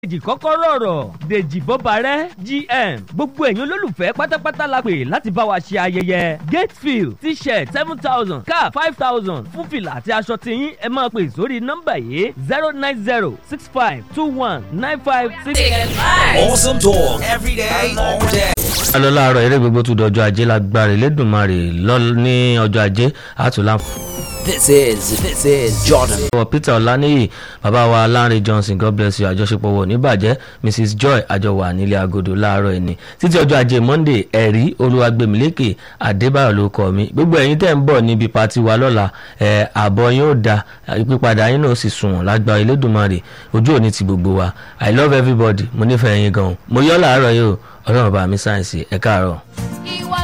dèjì kọ́kọ́rọ́ ọ̀rọ̀ dèjì bọ́barẹ́ gm gbogbo ẹ̀yin olólùfẹ́ pátápátá la pè láti bá wa ṣe ayẹyẹ gatefield t-shirt seven thousand cap five thousand fún fìlà àti aṣọ tiyín ẹ máa pè sórí nọ́mbà yìí zero nine zero six five two one nine five six. Awesome talk every day, all day. lọ láàárọ̀ eré gbogbo tún dọjọ́ ajé lágbára Elédùmarè lọ ní ọjọ́ ajé àtúnlá. This is this is Jordan. wọ Peter Ọláníyì bàbá wa Lanre Johnson God bless you àjọṣepọ̀ wọ̀ níbàjẹ́ Mrs Joy àjọwà nílé agodo láàárọ̀ ẹni títí ọjọ́ ajé Monday ẹ̀rí Olúwagbèmílékè Adébáyọ̀ ló kọ́ mi gbogbo ẹ̀yin tẹ́ ń bọ̀ níbi pati wa lọ́la ẹ̀ àbọ̀ yín ó da ìpípadà yín náà sì sunwọ̀n lágbára Elédùmarè ojú òní ti gbogbo wa I love everybody mo nífẹ̀ẹ́ yín gan-an mo yọ́ làárọ̀ yìí o ọlọ́run bá mi sáyẹ̀nsì ẹ̀ káàárọ̀.